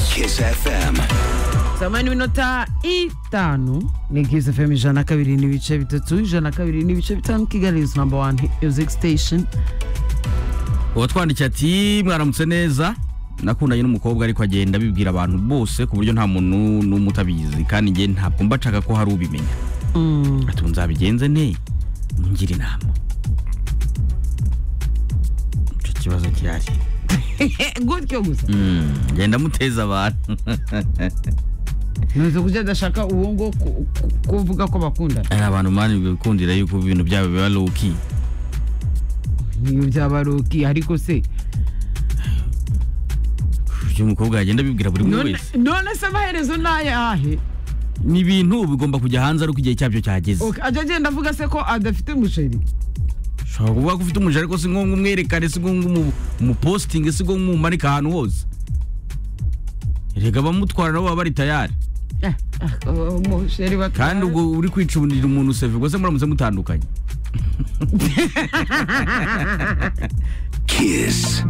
Kiss FM. zamani n'iminota itanu ni Kiss FM ijana na kabiri n'ibice bitatu ijana na kabiri n'ibice bitanu kigali is number one music station uwatwandikiye ati mwaramutse neza nakundanye n'umukobwa ariko agenda abibwira abantu bose ku buryo nta muntu n'umwe utabizi kandi njye ntabwo mba nshaka ko hari ubimenya ati ubu nzabigenze nte ngira inama icyo kibazo gihari gutyo gusa Mm, ngenda muteza abantu ntuzi kujya adashaka uwo ngo ku- ku- kuvuga ko bakundana hari abantu mani bikundira yuko ibintu byabo biba loki niyo byaba ari ok ariko se uyu mukobwa yagenda abibwira buri muntu none wese none se amaherezo ni ayahe ni ibintu bigomba kujya hanze ariko igihe cyabyo cyageze Ok, ajya agenda avuga se ko adafite umuceri ushobora kuvuga ko ufite umuja ariko si ngombwa umwerekane si ngombwa umu- umupositinge si ngombwa umumanika ahantu hose erega abamutwara nabo baba bari tayari Eh, ah, uwo musheri batwara- kandi ubwo uri kwicundira umuntu seve ubwo se muramutse mutandukanye Kiss